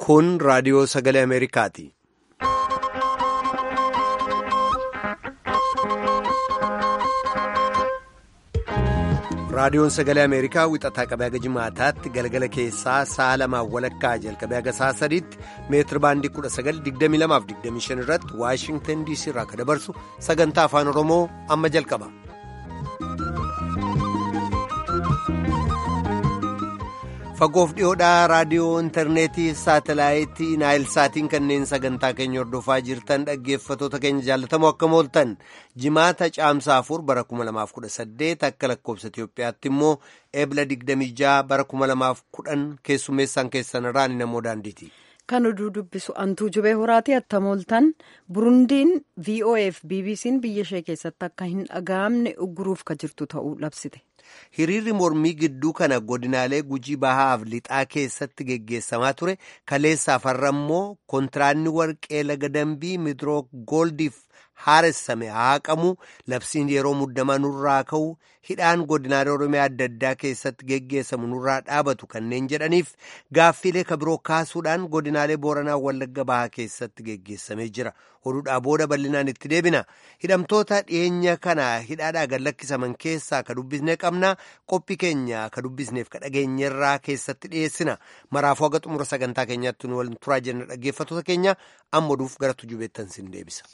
Kun raadiyoo sagalee Ameerikaati. Raadiyoon sagalee Ameerikaa wixataa qabee haga jimaataatti galgala keessaa sa'a lamaan walakkaa jalqabee haga sa'a sadiitti meetira baandii 1922-25 irratti Waashingtan DC irraa akka dabarsu sagantaa afaan Oromoo amma jalqaba. Fagoof dhiyoodhaa raadiyoo intarneetii saatelaayitii naayilsaatiin kanneen sagantaa keenya hordofaa jirtan dhaggeeffatoota keenya jaallatamoo akkam ooltan jimaata caamsaa afur bara 2018 akka lakkoobsa Itiyoophiyaatti immoo eebla 26 bara 2010 keessummeessaan keessan irraan namoo daandiiti. Kan oduu dubbisu antuu jubee horaati attam ooltan burundiin VOF BBC'n biyya ishee keessatti akka hin dhaga'amne ugguruuf ka jirtu ta'uu labsite. Hiriirri mormii gidduu kana godinaalee gujii bahaaf lixaa keessatti geggeessamaa ture kaleessa afarra immoo kontiraanni warqee laga dambii midrook gooldiif haaressame haaqamu labsiin yeroo muddamaa nurraa ka'u hidhaan godinaalee oromiyaa adda addaa keessatti geggeessamu nurraa dhaabatu kanneen jedhaniif gaaffiilee kabiroo kaasuudhaan godinaalee booranaa wallagga bahaa keessatti geggeessamee jira oduudhaa booda bal'inaan itti deebina hidhamtoota dhiyeenya kana hidhaadhaa gad lakkisaman keessaa ka dubbisne qabna qophii keenya ka dubbisneef ka dhageenyerraa keessatti dhiyeessina maraafuu haga xumura sagantaa keenyaatti nu waliin turaa jenna dhaggeeffatoota keenya amma oduuf gara tujubeettan sin deebisa.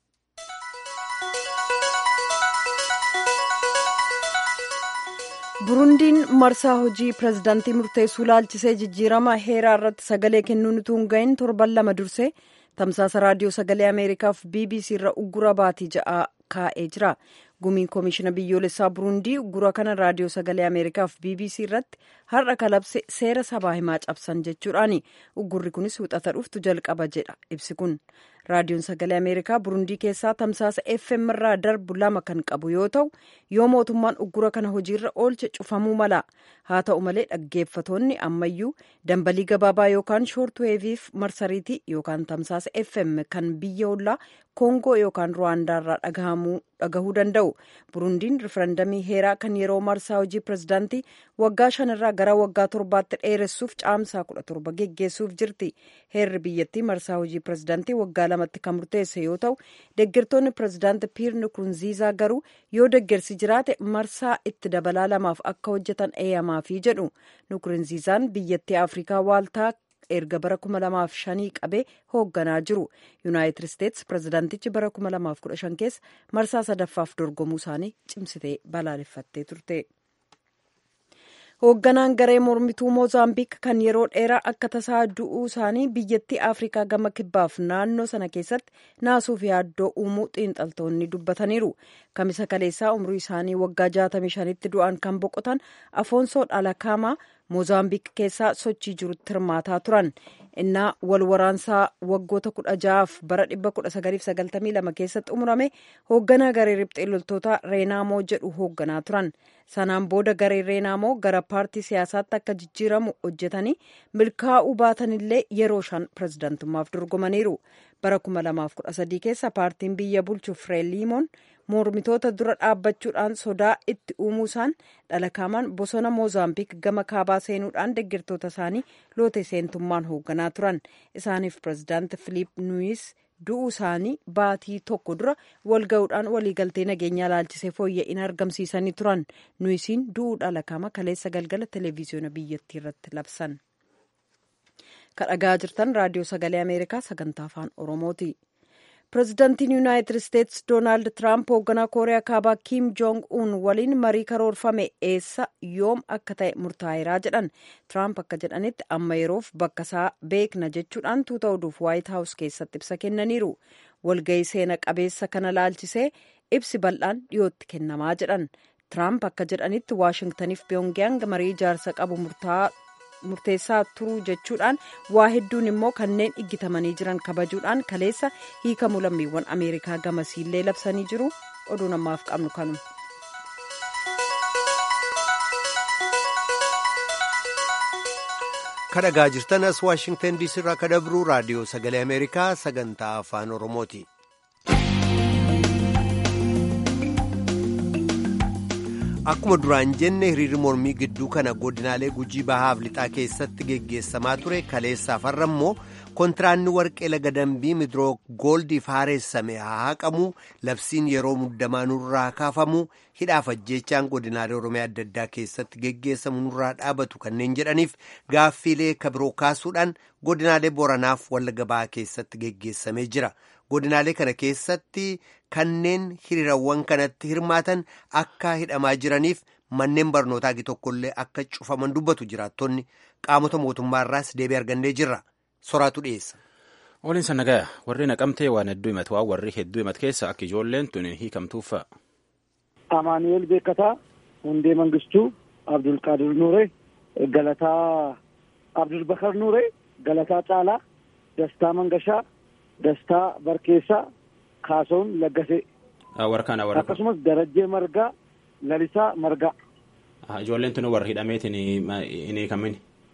burundiin marsaa hojii pirezidaantii murteessuu laalchisee jijjiirama heeraa irratti sagalee kennuun utuu hin gahin torban lama dursee tamsaasa raadiyoo sagalee ameerikaaf bbc irra uggura baatii ja'aa kaa'ee jira gumiin koomishina biyyoolessaa burundii uggura kana raadiyoo sagalee ameerikaaf bbc irratti har'a kalabse seera sabaa himaa cabsan jechuudhaani uggurri kunis wixata dhuftu jalqaba jedha ibsi kun raadiyoon sagalee ameerikaa burundii keessaa tamsaasa fm irraa darbu lama kan qabu yoo ta'u yoo mootummaan uggura kana hojiirra oolche cufamuu mala haa ta'u malee dhaggeeffatoonni ammayyuu dambalii gabaabaa yookaan shoortuweeviif marsariitii yookaan tamsaasa fm kan biyya ollaa koongoo yookaan ruwaandaarraa dhagahuu danda'u burundiin rifarandamii heeraa kan yeroo marsaa hojii pirezidaantii waggaa shanirraa gara waggaa torbaatti dheeressuuf caamsaa kudha torba geggeessuuf jirti heerri biyyattii marsaa hojii pirezidaantii waggaa lamatti kan murteesse yoo ta'u deeggartoonni pirezidaanti piir nukurunziizaa garuu yoo deeggarsi jiraate marsaa itti dabalaa lamaaf akka hojjetan eeyyamaafii jedhu nukurunziizaan biyyattii afrikaa waaltaa erga bara 2005 qabee hoogganaa jiru yuunaayitid isteetsi pirezidaantichi bara 2015 keessa marsaa sadaffaaf dorgomuu isaanii cimsitee balaaleffattee turte. hoogganaan garee mormituu moozaambiik kan yeroo dheeraa akka tasaa du'uu isaanii biyyattii afrikaa gama kibbaaf naannoo sana keessatti naasuuf yaaddoo uumuu xiinxaltoonni dubbataniiru kamisa kaleessaa umrii isaanii waggaa 65tti du'an kan boqotan afoonsoo dhalakaamaa moozaambiik keessaa sochii jirutti hirmaataa turan innaa wal waraansaa waggoota kudha ja'aaf bara 1992 keessatti xumurame hoogganaa garee riphxee loltoota reenaamoo jedhu hoogganaa turan sanaan booda garee reenaamoo gara paartii siyaasaatti akka jijjiiramu hojjetanii milkaa'uu baatanillee yeroo shan pirezidaantummaaf dorgomaniiru bara 2013 keessa paartiin biyya bulchu fireeliimoon mormitoota dura dhaabbachuudhaan sodaa itti uumuusaan dhalakaamaan bosona moozaambiik gama kaabaa seenuudhaan deeggartoota isaanii loote seentummaan hoogganaa turan isaaniif pirezidaanti filiip nuuyis du'uu isaanii baatii tokko dura wal ga'uudhaan waliigaltee nageenyaa laalchisee fooyya'ina argamsiisanii turan nuuyisiin du'uu dhalakaama kaleessa galgala televiziyoona biyyattii irratti labsan. kadhagaa jirtan raadiyoo sagalee ameerikaa sagantaa afaan oromooti. pirezidaantiin yuunaayitid isteetsi doonaald tiraamp hoogganaa kooriyaa kaabaa kiim joong uun waliin marii karoorfame eessa yoom akka ta'e murtaa'eeraa jedhan tiraamp akka jedhanitti amma yeroof bakka isaa beekna jechuudhaan tuuta oduuf waayit haawus keessatti ibsa kennaniiru walga'ii seena qabeessa kana laalchisee ibsi bal'aan dhiyootti kennamaa jedhan tiraamp akka jedhanitti waashingtaniif piyongyang marii ijaarsa qabu murtaa'aa murteessaa turuu jechuudhaan waa hedduun immoo kanneen iggitamanii jiran kabajuudhaan kaleessa hiikamuu lammiiwwan ameerikaa gamasiillee labsanii jiru oduu namaaf qabnu kanuma. kadhagaa jirtan as waashingtan diisii irraa kadabruu raadiyoo sagalee ameerikaa sagantaa afaan oromooti. Akkuma duraan jenne hiriirri mormii gidduu kana godinaalee gujii bahaaf lixaa keessatti geggeessamaa ture kaleessaaf har'a immoo kontiraanni warqee laga dambii midroo gooldiif haareessame haa haqamu labsiin yeroo muddamaa nurraa kaafamu hidhaaf ajjeechaan godinaalee oromiyaa adda addaa keessatti geggeessamu nurraa dhaabatu kanneen jedhaniif gaaffiilee kabiroo kaasuudhaan godinaalee boranaaf wallagga bahaa keessatti geggeessamee jira. godinaalee kana keessatti kanneen hiriirawwan kanatti hirmaatan akka hidhamaa jiraniif manneen barnootaa tokkollee akka cufaman dubbatu jiraattonni qaamota mootummaarraas deebii argannee jirra soraatu dhiyeessa. Waliin nagaa warri naqamtee waan hedduu himatu waan warri hedduu himatu keessa akka ijoolleen tun hiikamtuuf fa'a. Amaanu'eel Beekataa, Hundee Mangistuu, Abdulqaadir Nuuree, Galataa Abdulbakar Nuuree, Galataa Caalaa, Dastaa Mangashaa. Dastaa Barkeessaa Kaasoon Laggasee. Warkaan warra. Akkasumas Darajjee Margaa Lalisaa Margaa. Ijoolleen tun warra hidhameetiin hin hiikamin.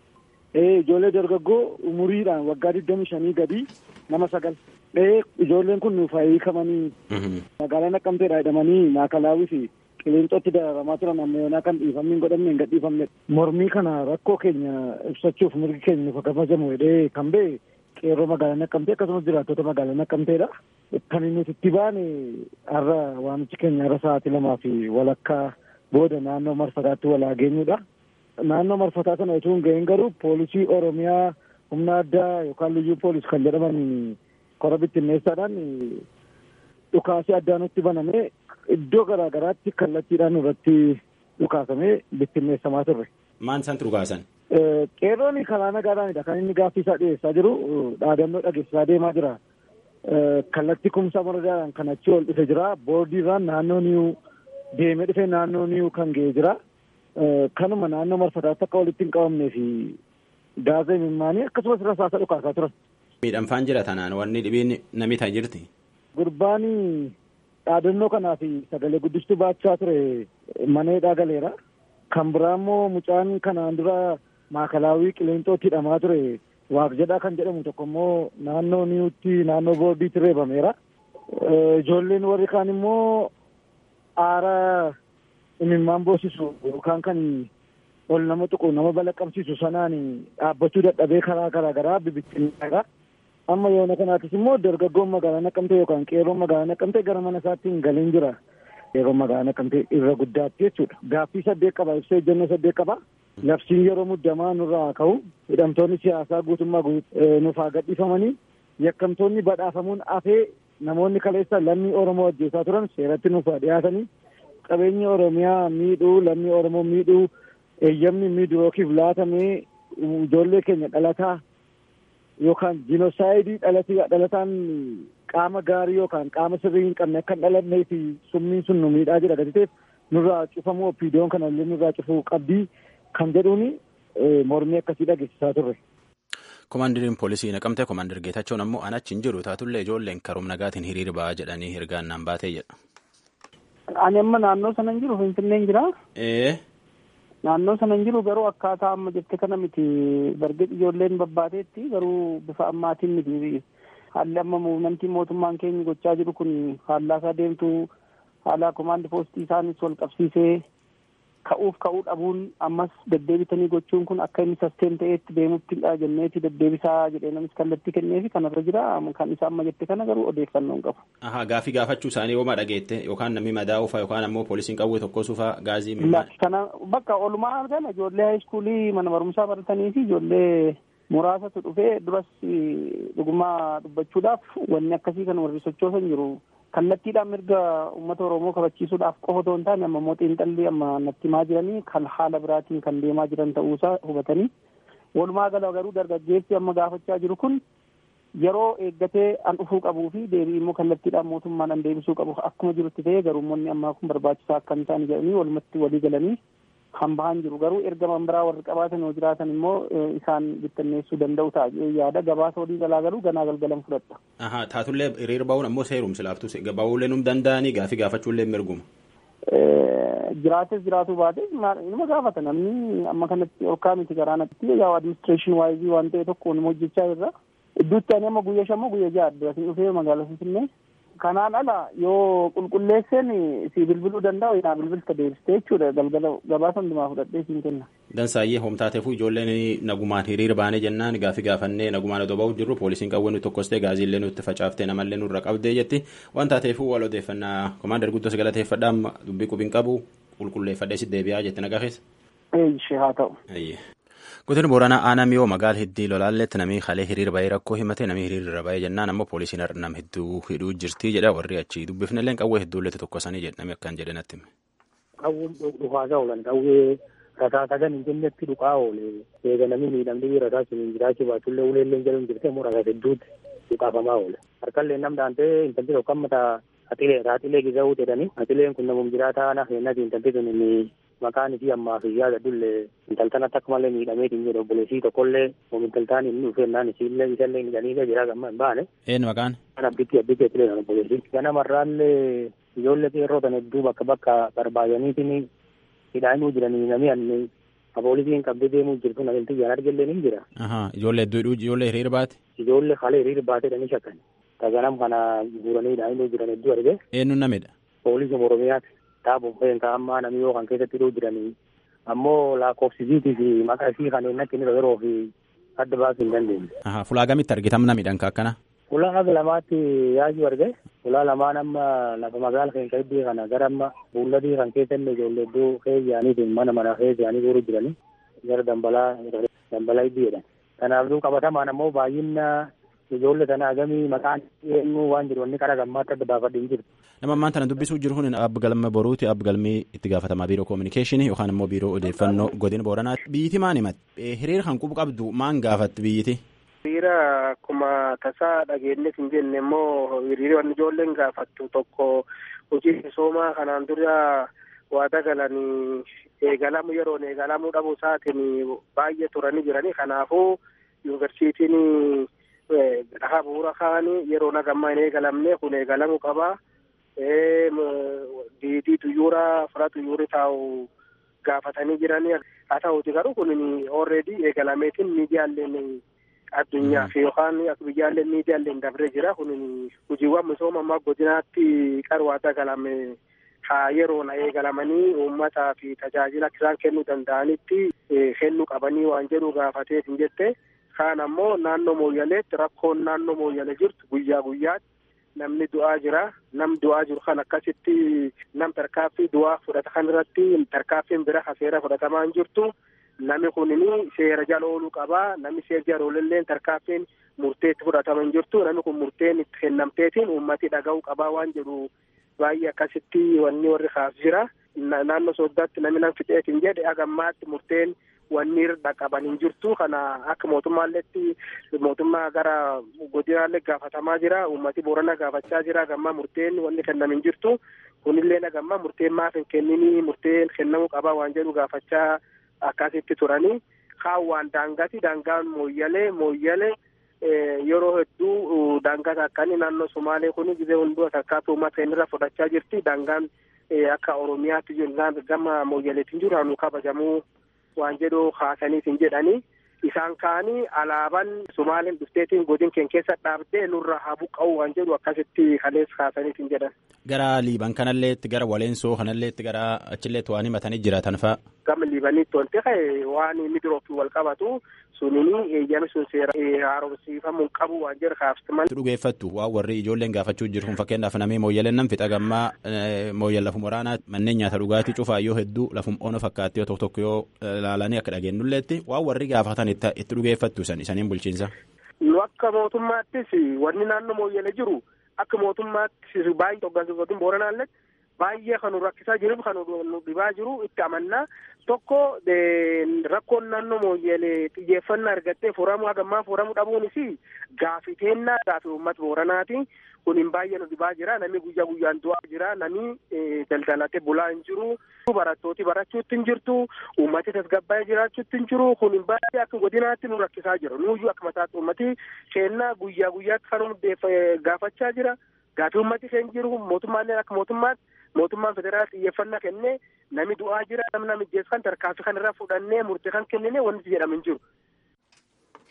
Ee ijoollee dargaggoo umuriidhaan waggaa digdamii shanii gadii nama sagal. Ee ijoolleen kun nuuf hiikamanii magaalaa Naqqamteedhaa hidhamanii maakalaawii fi qilleenxootti dararamaa turan amma yoonaa kan dhiifamni hin godhamne hin gadhiifamne. Mormii kana rakkoo keenya ibsachuuf mirgi keenya nuuf kabajamu jedhee kan ba'e. qeerroo magaalaa naqqamtee akkasumas jiraattota magaalaa naqqamteedha. Kan nuti itti baane har'a waamichi keenya har'a sa'aatii lamaa fi walakkaa booda naannoo marfataatti walaa geenyudha. Naannoo marfataa sana utuu hin ga'in garuu poolisii Oromiyaa humna addaa yookaan liyyuu poolis kan jedhaman kora bittinneessaadhaan dhukaasii addaa nutti banamee iddoo garaa garaatti kallattiidhaan irratti dhukaasamee bittinneessamaa turre. Maan isaan dhukaasan? Qeerroon karaa nagaadhaanidha kan inni gaaffii isaa dhiyeessaa jiru dhaadannoo dhageessisaa deemaa jira. Kallattii kumsaa moradaadhaan kan achi ol dhufe jira. Boordiirraan naannoo niyuu deemee dhufee naannoo niyuu kan ga'e jira. Kanuma naannoo marfataatti akka walitti hin qabamnee fi gaazaa imimmaanii akkasumas rasaasa dhukaasaa turan. Miidhamfaan jira tanaan wanni dhibiin namni ta'e jirti. Gurbaan dhaadannoo kanaa fi sagalee guddistuu baachaa ture maneedhaa galeera. Kan biraa immoo mucaan kanaan dura maakalaawii qilleenxootti hidhamaa ture waaq jedhaa kan jedhamu tokko immoo naannoo niyuutti naannoo boordiitti reebameera. Ijoolleen warri kaan immoo aara imimmaan boosisu yookaan kan ol nama tuqu nama balaqqamsiisu sanaan dhaabbachuu dadhabee karaa garaa garaa bibittinneera. Amma yoona kanaatis immoo dargaggoon magaalaa naqamtee yookaan qeerroon magaalaa naqamtee gara mana isaatti hin galiin jira. Qeerroo magaalaa naqamtee irra guddaatti jechuudha. Gaaffii saddeet qaba ibsa ejjennoo saddeet qaba. Labsiin yeroo muddamaa nurraa haa ka'u. Hidhamtoonni siyaasaa guutummaa nuuf haa gadhiifamanii. Yakkamtoonni badhaafamuun hafee namoonni kaleessa lammii Oromoo ajjeesaa turan seeratti nuuf haa dhiyaatanii. Qabeenyi Oromiyaa miidhuu lammii Oromoo miidhuu eeyyamni miidhurookiif laatamee ijoollee keenya dhalataa yookaan jinosaayidii dhalataan qaama gaarii yookaan qaama sirrii hin qabne akka hin dhalannee fi summiin sun nu miidhaa jira gatiteef nurraa cufamuu opiidiyoon kana illee nurraa cufuu qabdii kan jedhuuni mormii akkasii dhageessisaa turre. Komaandiriin poolisii naqamte komaander Geetachoon ammoo an achi hin jiru taatullee ijoolleen karoom nagaatiin hiriir ba'aa jedhanii ergaan naan baatee jedha. Ani amma naannoo sana hin jiru Finfinneen jira. Ee. Naannoo sana hin jiru garuu akkaataa amma jette kana miti bargee ijoolleen babbaateetti garuu bifa ammaatiin miti haalli amma muummantii mootummaan keenya gochaa jiru kun faallaasaa deemtu haala komaandi poostii isaanis wal qabsiisee ka'uuf ka'uu dhabuun ammas deddeebitanii gochuun kun akka inni sasteen ta'eetti deemuttidha jenneeti deddeebisaa jedhee namis kallattii kenneefi kanarra jira kan isa amma jette kana garuu odeeffannoo hin qabu. Ahaa gaafii gaafachuu isaanii homaa dhageette yookaan namni madaa'uufa yookaan ammoo poolisiin qawwee tokkosuufa gaazii Kana bakka olumaa argan ijoollee haayiskuulii mana barumsaa baratanii fi ijoollee muraasatu dhufee duras dhugumaa dubbachuudhaaf wanni akkasii kan warri sochoosan jiru. kallattiidhaan mirga uummata oromoo kabachiisuudhaaf qofa otoo hin taane amma immoo xiinxalli amma natti himaa jiranii kan haala biraatiin kan deemaa jiran ta'uusaa hubatanii walumaa gala garuu dargaggeessi amma gaafachaa jiru kun yeroo eeggatee an dhufuu qabuu fi deebii immoo kallattiidhaan mootummaan an deebisuu qabu akkuma jirutti ta'ee garuummoonni ammaa kun barbaachisaa akka hin taane jedhanii walumatti walii galanii kan bahan jiru garuu erga biraa warri qabaatan yoo jiraatan immoo isaan bittinneessuu danda'u ta'a yaada gabaasa walii galaa garuu ganaa galgalan fudhadha. Ahaa taatullee hiriir ba'uun ammoo seerumsi laaftus ba'uullee num danda'anii gaafii gaafachuullee mirguma. Jiraates jiraatuu baates inuma gaafata namni amma kanatti olkaa miti garaa natti yaa adiministireeshin waayizii waan ta'e tokko nama hojjechaa irra. Idduutti ani amma guyyaa shammoo guyyaa ja'a adda asin dhufee magaalaa Finfinnee Kanaan ala yoo qulqulleesseen si bilbiluu danda'u yaa bilbilta deebistee jechuudha galgala gabaasa hundumaa fudhadhee siin kenna. Dansaayyee homtaateefuu ijoolleen nagumaan hiriira baanee jennaan gaafi gaafannee nagumaan odoo ba'uu jirru poolisiin qawwee nutti tokkostee gaaziillee nutti facaaftee namallee nurra qabdee jetti waan taateefuu wal odeeffannaa komaander guddoo galateeffadhaa dubbii qubiin qabu qulqulleeffadhee si deebi'aa jetti nagaa keessa. Eeyyishee haa ta'u. Godina Booranaa aanaa miyoo magaala hiddii lolaalletti namni kalee hiriira bahee rakkoo himate namni hiriira bahee jennaan ammoo poolisiin nam hedduu hidhuu jirti jedha warri achi dubbifnillee qawwee hedduulletti tokkosanii jedhame akkan jedhe natti. Qawween dhufaasaa oolan qawwee rasaa sagan hin jennetti dhuqaa oole eega namni miidhamni rasaa sun jiraachuu baatullee uleellee jedhamu jirte immoo rasaa hedduutti dhuqaafamaa oole. Harkallee nam daantee intalli tokko amma atilee atilee gizawuu jedhani atileen kun namum jiraataa na heennati intalli sun maqaan isii ammaa fi yaada dullee intaltanatti akka malee miidhameetiin jedhu obboleessii tokkollee oom intaltaan inni dhufeennaan isiillee isallee midhaniilee jira gamma hin baane. Eenyu maqaan? Kan abditti abditti atilee kan obboleessii. Ganamarraallee ijoollee xeerroo tan hedduu bakka bakka barbaadaniitiin hidhaanuu jiranii namni anni apoolisiin qabdee deemuu jirtu namni tiyyaan argellee ni jira. Ijoollee hedduu hidhuu ijoollee hiriira baate? Ijoollee haala hiriira baateedhani shakkan. Taganam kana guuranii hidhaanuu jiran hedduu arge. Eenyuun namidha? Poolisii Oromiyaati. Taabon feenka ammaa namni yoo kan keessatti hidhuu jiranii ammoo lakkoofsisiitii fi maqaa isii kan eenyatti inni yeroo fi adda baasuu hin dandeenye. Fulaa gamitti argitam namidhaan akkana? Fulaa haga lamaatti yaayuu arge. Fulaa lamaan amma lafa magaala keenya iddoo kana gara amma buulladii kan keessa illee ijoollee iddoo keeyyaaniitiin mana mana keeyyaanii guuruu jiranii gara dambalaa dambalaa iddoo jedhan. Kanaafuu qabatamaan ammoo baay'ina ijoollee sana agamii maqaan eenyu waan jiru wanni qara gammaatti adda baafadhe hin jiru. Nama ammaan tana dubbisuu jiru kun abbi galma boruuti abbi galmii itti gaafatamaa biiroo koominikeeshinii yookaan immoo biiroo odeeffannoo godina booranaati. Biyyiti maan himatti hiriira kan qubu qabdu maan gaafatti biyyiti? Hiriira akkuma tasaa dhageenyeef hin jenne immoo hiriira wanni ijoolleen gaafattu tokko hojii misoomaa kanaan dura waada galanii eegalamu yeroon eegalamuu dhabuu isaatiin baay'ee turanii jiranii kanaafuu yuunivarsiitiin dhahaa bu'uura kaanii yeroo nagammaa hin eegalamne kun eegalamuu qaba. diidii tuyyuura fira tuyyuuri taa'u gaafatanii jiranii haa ta'uuti garuu kun already eegalameetiin miidiyaaleen addunyaa fi yookaan biyyaalleen miidiyaaleen dabree jira kun hojiiwwan misooma ammaa godinaatti qarwaata galame haa yeroon eegalamanii uummataa fi tajaajila isaan kennuu danda'anitti kennuu qabanii waan jedhu gaafateef hin jette kaan ammoo naannoo mooyyaleetti rakkoon naannoo mooyyale jirtu guyyaa guyyaatti namni du'aa jira nam du'aa jiru kan akkasitti nam tarkaaffii du'aa fudhata kan irratti tarkaaffiin bira seera fudhatamaa hin jirtu namni kunini seera jala ooluu qabaa namni seera jala oolullee tarkaaffiin murteetti fudhatama hin jirtu namni kun murteen itti kennamteetiin uummati dhaga'uu qabaa waan jedhu baay'ee akkasitti wanni warri kaas jira naannoo sooddaatti namni nam fixeetiin jedhe agammaatti murteen wanni irra qaban hin jirtu kana akka mootummaalleetti mootummaa gara godinaallee gaafatamaa jira uummati boorana gaafachaa jira gammaa murteen wanni kennam hin jirtu kunillee nagammaa murteen maaf hin kenninii murteen kennamuu qabaa waan jedhu gaafachaa akkasitti turanii kaan waan daangati daangaan mooyyalee mooyyalee yeroo hedduu daangata akkanii naannoo somaalee kun gizee hunduu tarkaanfii uummata irra fudhachaa jirti daangaan akka oromiyaatti gama mooyyaleetiin jiru hanu kabajamuu waan jedhu haasaniitiin jedhanii isaan kaanii alaabaan sumaaleen dhufteetiin godin keenya keessa dhaabdee nurra haa buqqa'u waan jedhu akkasitti kalees haasaniitiin jedhan. Gara liiban kanalleetti gara waleensoo kanalleetti gara achilleetti waan himatanii jiraatan fa'a. Gama liibaniitti wanti ka'e waan midiroofi wal qabatu sunini eeyyami sun seera haaromsiifamuu qabu waan jedhu kaafsiman. Dhugeeffattu waan warri ijoolleen gaafachuu jiru kun fakkeenyaaf namni mooyyaleen nam fixa gammaa mooyyal lafum waraanaa manneen nyaata dhugaatii cufaa yoo hedduu lafum ono fakkaatti yoo tokko tokko yoo ilaalanii akka dhageenyulleetti waan warri gaafatan itti dhugeeffattu san isaniin bulchiinsa. Nu akka mootummaattis wanni naannoo mooyyale jiru akka mootummaattis baay'ee hoggantoota booranaallee baay'ee kan nu rakkisaa jiruuf kan nu dhibaa jiru itti amannaa tokko rakkoon naannoo mooyyalee xiyyeeffannaa argattee furamuu hagammaa furamuu dhabuunis gaafii teennaa gaafii uummata booranaati kun hin baay'ee nu dhibaa jira namni guyyaa guyyaan du'aa jira namni daldalatee bulaa hin jiru barattooti barachuutti hin jirtu uummati tasgabbaa'ee jiraachuutti hin jiru kun hin baay'ee akka godinaatti nu rakkisaa jira nuuyyuu akka mataatti uummati keennaa guyyaa guyyaatti kan gaafachaa jira gaafii uummati keenya jiru mootummaallee akka mootummaatti mootummaan federaal xiyyeeffannaa kennee namni du'aa jira namni namijjeessu kan tarkaanfii kan irraa fudhannee murtee kan kennine wanti jedhamu hin jiru.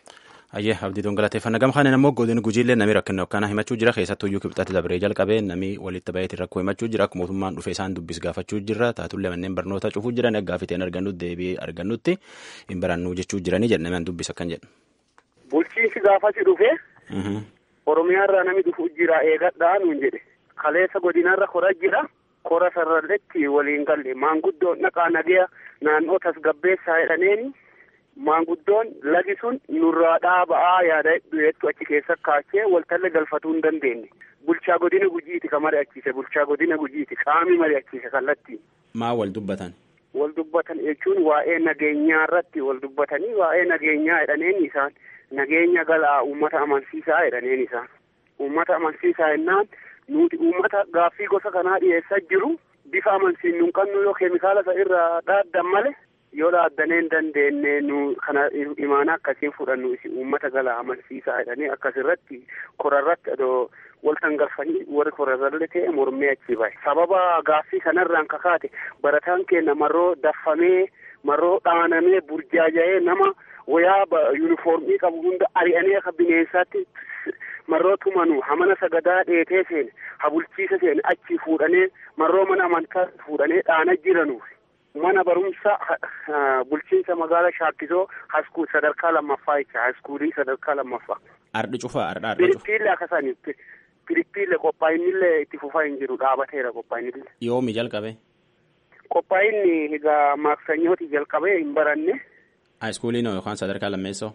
Ayyee abdiituun galateeffannaa gama kanaan immoo godina gujiillee namni rakkina akkanaa himachuu jira keessattuyyuu kibxatti dabree jalqabee namni walitti baheetiin rakkoo himachuu jira akka mootummaan dhufee isaan dubbis gaafachuu jira taatullee manneen barnoota cufuu jiran gaaffiteen argannutti deebii argannutti hin barannuu jechuu jiranii jedha namni dubbis akkan jedhu. Bulchiinsi gaafasi dhufee Oromiyaarraa namni dhufu jira eegadhaa nuun jedhe kaleessa godinarra kora jira kora sararratti waliin galle maanguddoon dhaqaa nagaya naannoo tasgabbeessaa jedhaneeni. maanguddoon lagi sun nurraa dhaaba'aa yaada du'eettu achi keessa kaachee waltalle galfatuu hin dandeenye bulchaa godina gujiiti ka mari'achiise bulchaa godina gujiiti qaami mari'achiise kallattiin. maa wal dubbatan. wal dubbatan jechuun waa'ee nageenyaa irratti wal dubbatanii waa'ee nageenyaa jedhaneen isaan nageenya galaa uummata amansiisaa jedhaneen isaan uummata amansiisaa jennaan nuti uummata gaaffii gosa kanaa dhiyeessaa jiru bifa amansiin nun qabnu yoo keemikaala isa irraa dhaaddan malee. yoo dhaaddanee hin dandeenye nu kana imaana akkasiin fudhannu isi uummata galaa amansiisaa jedhanii akkasirratti korarratti adoo waltan galfanii warri korarralle ta'e mormee achi bahe sababa gaaffii kanarraan kakaate barataan keenya marroo daffamee marroo dhaanamee burjaaja'ee nama wayaa yuunifoormii qabu hunda ari'anii akka bineensaatti marroo tumanu hamana sagadaa dheetee seene ha bulchiisa seene achi fuudhanee marroo mana amantaa fuudhanee dhaana jiranuuf mana barumsa bulchiinsa magaala shaakkisoo haskuul sadarkaa lammaffaa jecha haskuulii sadarkaa lammaffaa. Ardhi cufaa ardha ardha cufaa. Piriippiillee akkasanii piriippiillee qophaa'inillee itti fufaa hin jiru dhaabateera qophaa'inillee. Yoomi jalqabe. Qophaa'inni egaa maaksanyooti jalqabee hin baranne. Haayiskuuliin yookaan sadarkaa lammeessoo.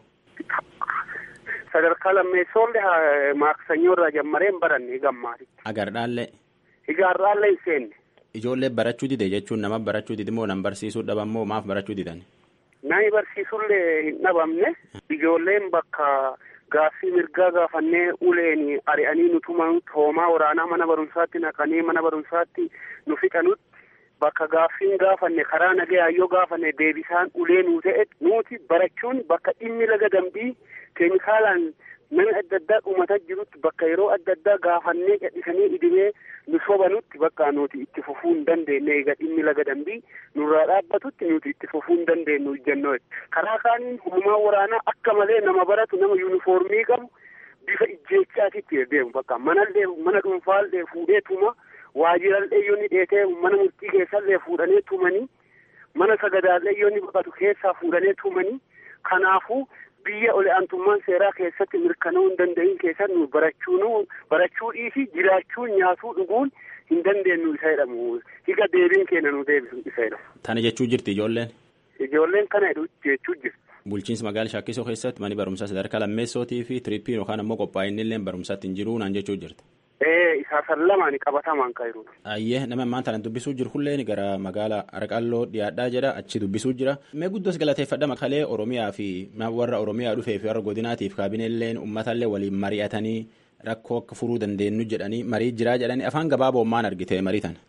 Sadarkaa lammeessoollee maaksanyoorraa jammaree hin baranne gammaati. Agardhaallee. Igaarraallee hin seenne. Ijoollee barachuu dide jechuun nama barachuu dide moo nama barsiisuu dhaban moo maaf barachuu didan? Nami barsiisullee hin dhabamne ijoolleen bakka gaaffii mirgaa gaafannee uleen ari'anii nu tuman hoomaa waraanaa mana barumsaatti naqanii mana barumsaatti nu fixanutti bakka gaaffiin gaafanne karaa nagayaa yoo gaafanne deebisaan ulee nuu ta'e nuti barachuun bakka dhimmi laga dambii keemikaalaan nama adda addaa dhumataa jirutti bakka yeroo adda addaa gaafannee gadhisanii idimee nu sobanutti bakka nuti itti fufuu hin dandeenye egaa dhimmi laga dambii nurraa dhaabbatutti nuti itti fufuu hin dandeenyu ijjannoo karaa kaaniin hoomaa waraanaa akka malee nama baratu nama yuunifoormii qabu bifa ijjeechaatitti deemu bakka manallee mana dhuunfaallee fuudhee tuma waajirallee yoo ni dheetee mana murtii keessallee fuudhanii tumanii mana sagadaallee yoo ni baqatu keessaa fuudhanii tumanii kanaafuu biyya ol aantummaan seeraa keessatti mirkanaa'uu hin danda'in keessatti nu barachuun barachuu dhiisi jiraachuun nyaatuu dhuguun hin dandeenyu isa jedhamu higa deebiin keenya nu deebisu isa jedhamu. Tana jechuu jirti ijoolleen. Ijoolleen kana jechuu jirti. Bulchiinsa magaala Shaakkisoo keessatti mani barumsaa sadarkaa lammeessootii fi tiriippiin yookaan ammoo qophaa'inni illee barumsaatti hin jiru naan jechuu jirti. Ee isaa san lamaan qabatamaan kan jiru. Ayyee nama ammaan tana dubbisuu jiru hulleen gara magaala Arqalloo dhiyaadhaa jedha achi dubbisuu jira. Mee guddoos galateeffadha makalee Oromiyaa fi warra Oromiyaa dhufee fi warra godinaatiif kaabineelleen uummatallee waliin mari'atanii rakkoo akka furuu dandeenyu jedhanii marii jiraa jedhanii afaan gabaaboo maan argite marii tana.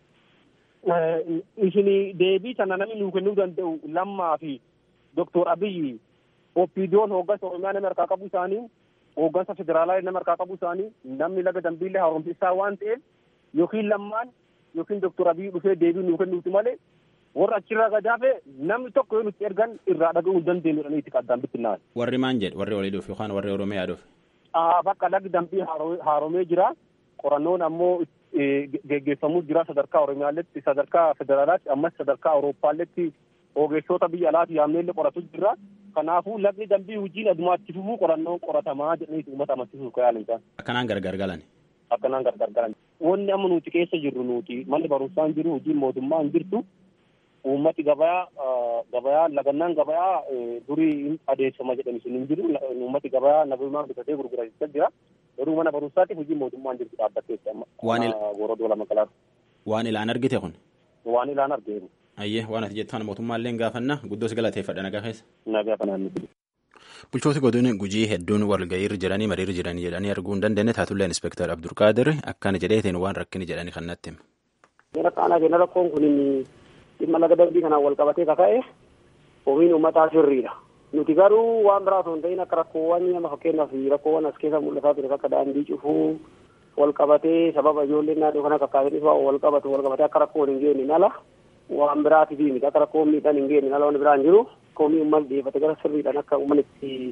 Isin deebii tana namni nuu kennuu danda'u lammaa fi Dooktor Abiyyi oppiidiyoon hooggansa Oromiyaa nama harkaa qabu isaanii hooggansa federaalaa nama harkaa qabu isaanii namni laga dambiillee haaromsisaa waan ta'eef yookiin lammaan yookiin Dooktor Abiyyi dhufee deebii nuu kennuuti malee warra achirraa gadaafe namni tokko yoo nutti ergan irraa dhaga'uu hin dandeenyu jedhanii itti qaddaan bittinnaan. Warri maan jedhe warri olii dhufe yookaan warri Oromiyaa dhufe. Bakka lagi dambii haaromee jira qorannoon ammoo geggeeffamuu jira sadarkaa Oromiyaalletti sadarkaa federaalaatti ammas sadarkaa Awurooppaalletti ogeessota biyya alaati yaamneellee qoratu jira. Kanaafuu lagni dambii hojiin adumaatti fufuu qorannoon qoratamaa jedhanii uummata amansiisuuf kan yaalan isaan. Akkanaan gargar galan. Akkanaan gargar galan. Wanni amma nuti keessa jirru nuti manni barumsaa hin jiru hojiin mootummaa hin jirtu. Uummati gabayaa gabayaa lagannaan gabayaa durii adeemsifama jedhani sun hin jiru. Uummati gabayaa nagumaan bitatee gurgurachaa jira. Garuu mana barumsaatiif hojii mootummaa hin jirtu dhaabbatteetti amma. Waan gorodoo lama kalaatu. Waan ilaan argite kun. Waan ilaan argeeru. Ayyee waan ati jettu kana mootummaallee gaafanna guddoos galateeffadha nagaa keessa. Nagaa kanaan nuti. Bulchooti godina gujii hedduun walga'iirra jiranii mariirra jiranii jedhanii arguu hin dandeenye taatullee inspektar Abdulqaadir akkana jedheetiin waan rakkini jedhanii kan natti hima. Rakkaanaa kenna rakkoon kun dhimma laga dambii kanaan wal qabatee kaka'e omiin uummataa sirriidha. Nuti garuu waan biraa osoo hin ta'in akka rakkoowwan nama fakkeenyaaf rakkoowwan as keessa mul'ataa ture akka daandii cufuu wal qabatee sababa ijoolleen naannoo kana kakkaasaniif wal qabatu wal qabatee akka rakkoon hin geenye ala waan biraatiif miti akka rakkoon miidhaan hin geenye ala waan biraan jiru komii uummanni dhiyeeffate gara sirriidhaan akka uummanni itti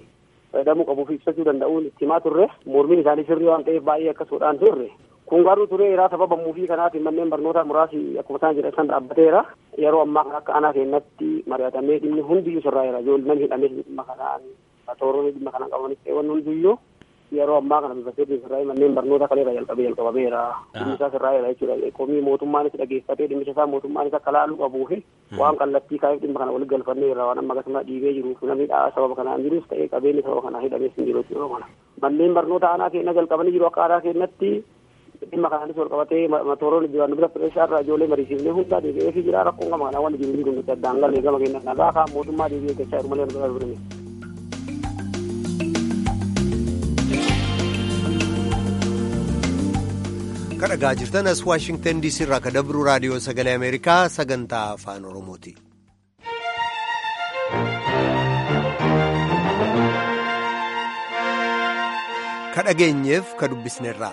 fayyadamuu qabuuf ibsachuu danda'uun itti himaa turre mormiin isaanii sirrii waan ta'eef baay'ee akkasuudhaan turre kun garuu tureera sababa muufii kanaatiin manneen barnootaa muraasi akkuma isaan jedhan san dhaabbateera yeroo ammaa kana akka aanaa keenyatti mari'atamee dhimmi hundiyyuu sirraa'eera ijoolleen hidhamee dhimma kanaan tooronni dhimma kanaan qabanis ta'e wanni hundiyyuu yeroo ammaa kana bifa seetiin sirraa'ee manneen barnootaa kaleera jalqabee jalqabameera dhimmi isaa sirraa'eera jechuudha komii mootummaanis dhageeffatee dhimmicha isaa mootummaanis akka laaluu qabuufi waan kallattii kaa'eef dhimma kana walitti galfanneerra waan amma akkasuma dhiibee jiruuf namni sababa kanaan jiruuf ta'ee qabeenyi sababa kanaan hidhamees hin jiru yeroo kana manneen barnoota aanaa keenya jalqabanii jiru akka aadaa keenyatti dhimma kanaanis wal qabatee tooroon jiran dubara pireeshaa irraa ijoollee mariisiifnee hundaa deebi'ee fi jira rakkoon gama kanaa waan jiru jiru nuti addaan galee gama keenya nagaa kaan mootummaa deebi'ee gachaa jiru malee nu bira kadhagaa jirtan as waashingtan diisii irraa ka dabru raadiyoo sagalee ameerikaa sagantaa afaan oromooti. ka dhageenyeef ka dubbisneerraa.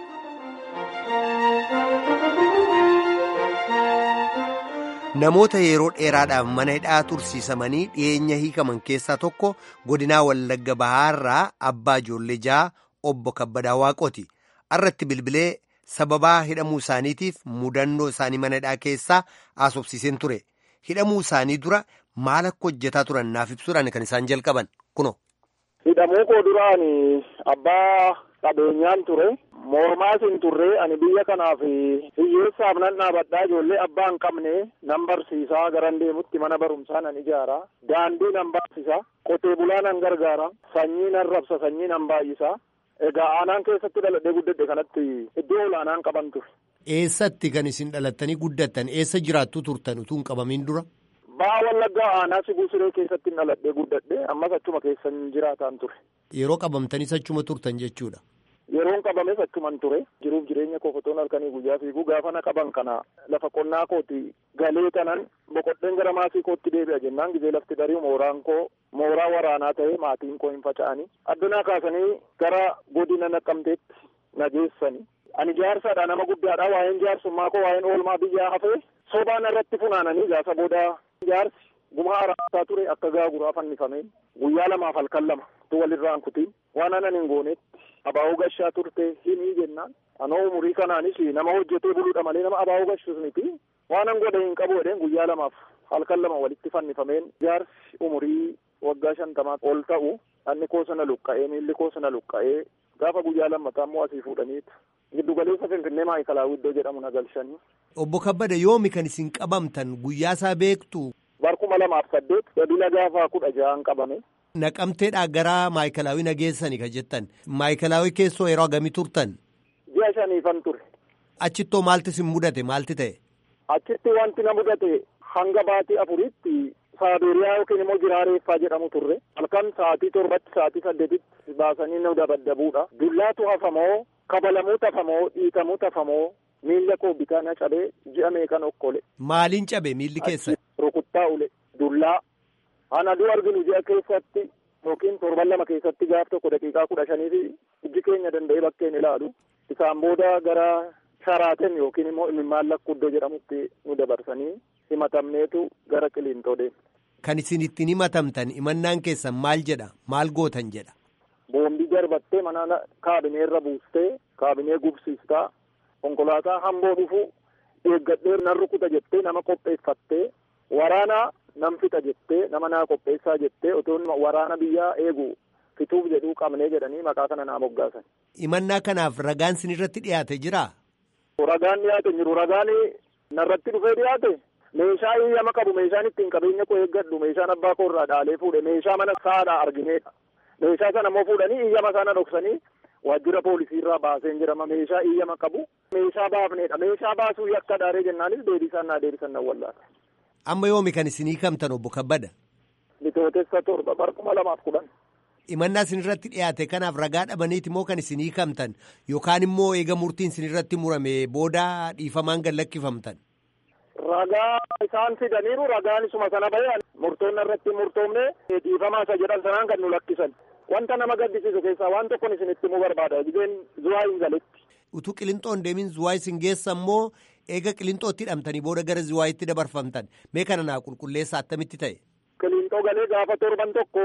namoota yeroo dheeraadhaaf mana hidhaa tursiisamanii dhiyeenya hiikaman keessaa tokko godinaa wallagga bahaarraa abbaa ijoollee ja'a obbo kabbadaa waaqooti irratti bilbilee sababaa hidhamuu isaaniitiif mudannoo isaanii mana hidhaa keessaa haasofsiiseen ture hidhamuu isaanii dura maal akka hojjetaa turan naaf ibsuudhaan kan isaan jalqaban kuno. hidhamuu koo duraan abbaa qabeenyaan ture. mormaas hin turre ani biyya kanaaf hiyyeessaaf nan dhaabadhaa ijoollee abbaa hin qabne nan barsiisaa garan deemutti mana barumsaa nan ijaara daandii nan baasisa qotee bulaa nan gargaara sanyii nan rabsa sanyii nan baay'isa egaa aanaan keessatti dhaladhee guddadhe kanatti iddoo olaanaan qaban ture. eessatti kan isin dhalattanii guddattan eessa jiraattu turtan utuu hin qabamin dura. Ba'aa wallaggaa aanaa sibuu siree keessatti dhaladhee guddadhe ammas achuma keessan jiraataan ture. Yeroo qabamtanis achuma turtan jechuudha. Yeroon qabames achuman ture jiruuf jireenya koo fotoon halkanii guyyaa fiiguu gaafa na qaban kana lafa qonnaa kooti galee kanan boqodheen gara maasii kootti deebi'a jennaan gizee lafti darii mooraan koo mooraa waraanaa ta'e maatiin koo hin faca'anii addunaa kaasanii gara godina naqqamteetti na geessani ani jaarsaadha nama guddaadha waa'een jaarsummaa koo waa'een oolmaa biyyaa hafee sobaan irratti funaananii gaafa booda jaarsi gumaa araasaa ture akka gaaguraa fannifame guyyaa lamaaf halkan lama tu walirraan kutiin waan anan hin goonetti abaa'uu gashaa turte himii jennaan anoo umurii kanaanis nama hojjetee buluudha malee nama abaa'uu gashuus miti waan an godhe hin qabu jedheen guyyaa lamaaf halkan lama walitti fannifameen jaarsi umurii waggaa shantamaa ol ta'u anni koo sana luqqa'ee miilli koo sana luqqa'ee gaafa guyyaa lammataa immoo asii fuudhaniitu giddugaleessa finfinnee maayikalaawuu iddoo jedhamu na galchanii. Obbo Kabbada yoomi kan isin qabamtan guyyaa isaa beektu. Barkuma lamaaf saddeet dabila gaafa kudha ja'an qabame. Naqamteedhaa gara maayikalaawii nageessani ka jettan maayikalaawii keessoo yeroo hagamii turtan. Ji'a shaniifan ture. Achittoo maalti isin mudate maalti ta'e. Achitti wanti na mudate hanga baatii afuritti saaberiyaa yookiin immoo jiraareeffaa jedhamu turre halkan sa'aatii torbatti sa'aatii saddeetitti baasanii nu dabaddabuudha. Dullaatu hafamoo kabalamuu tafamoo dhiitamuu tafamoo miilla koo bitaa na cabee ji'a meeqan okkole. Maaliin cabe miilli keessan? Rukuttaa ule dullaa. Ana aduu arginu ji'a keessatti yookiin torban lama keessatti gaaf tokko daqiiqaa kudha shanii fi ijji keenya danda'ee bakkeen ilaalu. Isaan booda gara sharaaten yookiin immoo imimmaan lakkuu iddoo jedhamutti nu dabarsanii himatamneetu gara qiliintoo deemne. Kan isin ittiin himatamtan himannaan keessan maal jedha maal gootan jedha. Boombii darbattee mana kaabinee irra buustee kaabinee gubsiistaa konkolaataa hamboo dhufu eeggadhee nan rukuta jettee nama qopheeffattee waraana nan fixa jettee nama naa qopheessaa jettee otoo waraana biyyaa eegu fituuf jedhuu qabnee jedhanii maqaa kana naa moggaasan. Himannaa kanaaf ragaan sin irratti dhiyaate jiraa? Ragaan dhiyaate jiru ragaan narratti dhufee dhiyaate meeshaa hiyyama qabu meeshaan ittiin qabeenya koo eeggadhu meeshaan abbaa koo irraa dhaalee fuudhe meeshaa mana saadhaa argineedha. Meeshaa sana immoo fuudhanii hiyyama sana dhoksanii waajjira poolisii irraa baaseen jedhama meeshaa hiyyama qabu meeshaa baafneedha meeshaa baasuu yakka daaree jennaanis deebisaan naa deebisan nan wallaata. Amma yoomi kan isin hiikamtan obbo Kabbada? Bitootessa torba barkuma lamaaf kudhan. Himannaa isin irratti dhiyaate kanaaf ragaa dhabaniiti moo kan isin hiikamtan yookaan immoo eega murtiin isin irratti murame booda dhiifamaan gad lakkifamtan? Ragaa isaan fidaniiru ragaan isuma sana bahee murtoonni irratti murtoomne dhiifamaa isa jedhan sanaan kan nu lakkisan. Wanta nama gaddisiisu keessaa waan tokkon isin itti himuu barbaada gizeen zuwaa hin galetti. Utuu qilixoon deemin zuwaa isin geessa immoo eega qilixootti hidhamtanii booda gara zuwaayitti dabarfamtan mee kana naa qulqulleessa attamitti ta'e. Qilixoo galee gaafa torban tokko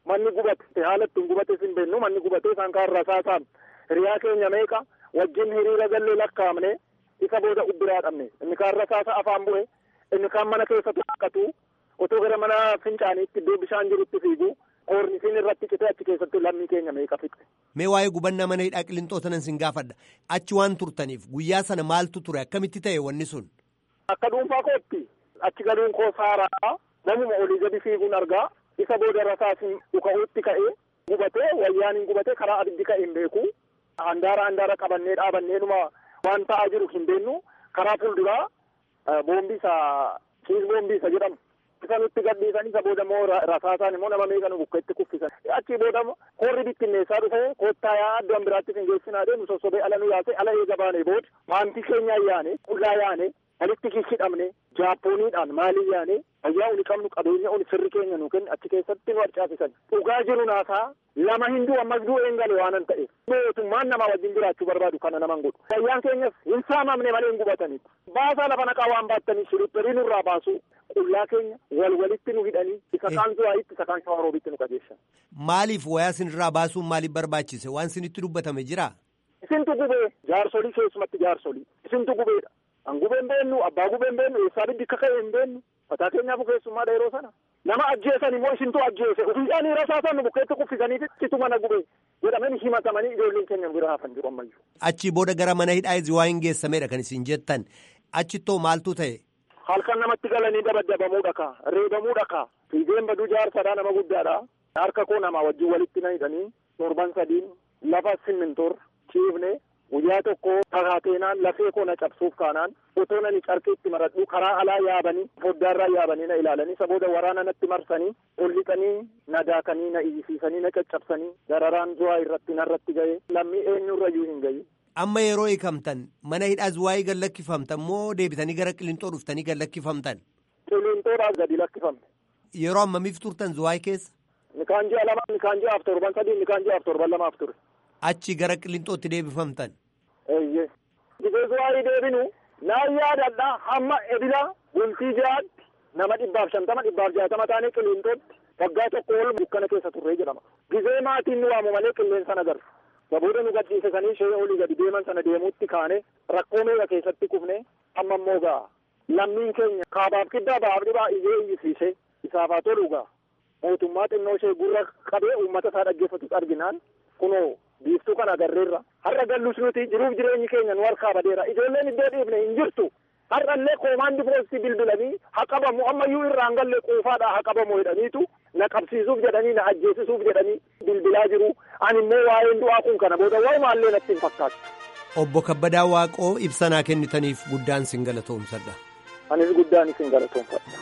manni gubate haala ittiin gubates hin beeknu manni gubatee isaan kaan rasaasaan hiriyaa keenya meeqa wajjin hiriira gallee lakkaa'amne isa booda ubbiraa dhabne inni kaan rasaasa afaan bu'e inni kaan mana keessatti haqatu otoo gara mana fincaaniitti iddoo bishaan jirutti fiigu koornisiin irratti citee achi keessatti lammii keenya meeqa fixe. Mee waa'ee gubannaa mana hidhaa qillinxoota nan sin gaafadha. Achi waan turtaniif guyyaa sana maaltu ture akkamitti ta'e wanni sun? Akka dhuunfaa kootti achi galuun koo saaraa namuma olii gadi fiiguun argaa isa booda rasaasiin dhuka'uutti ka'ee gubatee wayyaaniin gubatee karaa abiddi ka'e hin beeku. Handaara handaara qabannee dhaabanneenuma waan ta'aa jiru hin beennu karaa fuulduraa boombiisa kiis boombiisa jedhamu. isa nutti gadhiisan isa booda immoo rasaasaan immoo nama meeqa nu bukkeetti kuffisan achi booda korri bittinneessaa dhufe koottaa yaa iddoon biraatti hin geessinaa deemu sossobee ala nu yaase ala eega baane booda maantii keenya yaane qullaa yaane walitti hidhamne jaapooniidhaan maalii yaane fayyaa uni qabnu qabeenya uni firri keenya nu kenne achi keessatti nu harcaafisan dhugaa jiru naasaa lama hinduu ammas du'e hin gale waanan ta'e mootummaan nama wajjin jiraachuu barbaadu kana naman godhu fayyaan keenyas hin saamamne malee hin gubatanitti baasaa lafa naqaa waan baattanii shiripperii nurraa baasu qullaa keenya wal walitti nu hidhanii isa kaan zuwaayitti isa kaan shawaroobitti nu qajeeshan. Maaliif wayaa sinirraa baasuun maaliif barbaachise waan sinitti dubbatame jira? Isintu gubee jaarsolii keessumatti jaarsolii isintu gubeedha. An gubee hin beennu abbaa gubee hin beennu eessaa biddi akka ka'e hin beennu mataa keenyaaf keessummaadha yeroo sana. Nama ajjeesan immoo isintu ajjeese ofiidhaan rasaasan nu bukkeetti kuffisanii citu mana gubee jedhamanii himatamanii ijoolleen keenya bira hafan jiru ammayyuu. Achi booda gara mana hidhaa waa hin geessamedha kan isin jettan achittoo maaltu ta'e? halkan namatti galanii dabaddabamuudha ka reebamuudha ka fiigeen baduu jaarsadha nama guddaadha harka koo nama wajjin walitti na hidhanii torban sadiin lafa simmintoor ciifne guyyaa tokko takaateenaan lafee koo na cabsuuf kaanaan otoo nani carqiitti maradhu karaa alaa yaabanii foddaarraa yaabanii na ilaalanii isa booda waraana natti marsanii ol lixanii na daakanii na iyyisiisanii na caccabsanii dararaan zuwaa irratti narratti ga'e lammii eenyurrayyuu hin ga'i. Amma yeroo hiikamtan mana hidhaa zuwaayii gad lakkifamtan moo deebitanii gara qilintoo dhuftanii gad lakkifamtan? Qilintoodhaa gadi lakkifamne. Yeroo ammamiif turtan zuwaayii keessa? Nikaan ji'a lama nikaan ji'aaf torban sadii nikaan ji'aaf torban lamaaf ture. Achi gara qilintootti deebifamtan? Eeyyee. Gisee zuwaayii deebinu naan yaadadha hamma edila bultii ji'aatti nama dhibbaaf shantama dhibbaaf jaatama taanee qilintootti waggaa tokko ol dukkana keessa turree jedhama. Gisee maatiin nu waamu malee qilleensa nagarra. Sabooda nu gadhiisisanii ishee olii gadi deeman sana deemuutti kaane rakkoo meeqa keessatti kufne amma immoo gaa lammiin keenya kaabaaf kiddaa baaf dhibaa iyyee iyyisiise isaaf haa tolu gaa mootummaa xinnoo ishee gurra qabee uummata isaa dhaggeeffatu arginaan kunoo biiftuu kana agarreerra har'a gallus nuti jiruuf jireenyi keenya nu harkaa badeera ijoolleen iddoo dhiifne hin jirtu har'allee koomaandi poostii bilbilanii haa qabamu ammayyuu irraan galle quufaadhaa haa qabamu jedhaniitu na qabsiisuuf jedhanii na ajjeesisuuf jedhanii bilbilaa jiru ani immoo waa'een du'aa kun kana booda waa'umaallee natti hin fakkaatu. Obbo Kabbadaa Waaqoo ibsanaa kennitaniif guddaan sin galatoomsadha. Anis guddaan isin galatoomfadha.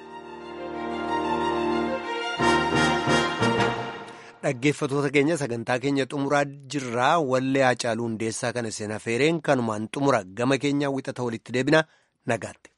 Dhaggeeffatoota keenya sagantaa keenya xumuraa jirraa wallee Haacaaluu Hundeessaa kana seenaa feereen kanumaan xumura gama keenyaa wixata walitti deebina nagaatti.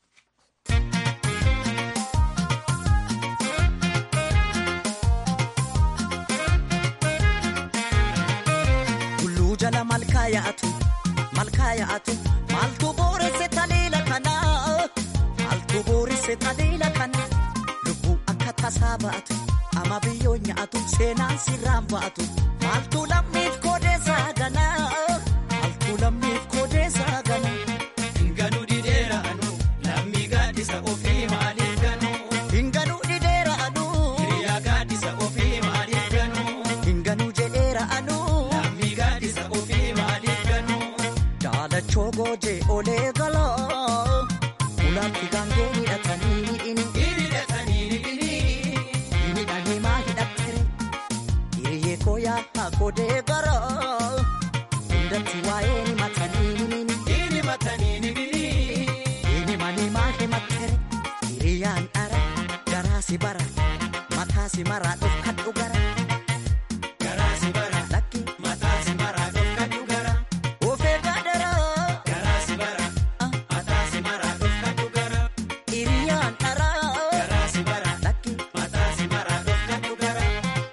Tulluu jala malkaa yaa'atu malkaa yaa'atu maaltu booresse taleela kana maaltu booresse taleela kana lubbuu akka tasaa ba'atu ama biyyoo nyaatu seenaan sirraan ba'atu maaltu lammiif koodeessaa gana maaltu lammiif koodeessaa gana. Hinganuu dideera anu lammii gaaddisa ofii maaliif ganuu. Hinganuu dideera anu hiriyaa gaaddisa ofii maaliif ganuu. Hinganuu jedheera anu lammii gaaddisa ofii maaliif ganuu. Daalachoo goojee olee galaa ulaatti gaangee hidhatanii hidhini. Hidhatanii hidhini. Hidhanii maa hidhattere hiriyyee koo yaa godee gara hundatti waa'ee ni matanii himini. Hini matanii himini. Hini manii maa himattere hiriyyaan dhara garaasi bara mataasi maraa dhofkadhu gara. Garaasi bara. Lakki Mataasi maraa dhofkadhu gara. ofee gaadara Garaasi bara. Mataasi maraa dhofkadhu gara. hiriyyaan dhara Garaasi bara. lakki. Mataasi maraa dhofkadhu gara.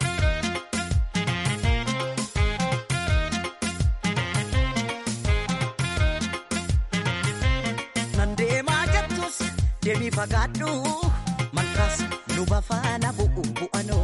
Nan deemaa jettus deemii fagaadhu malkaas luba faana bu'u bu'anoo.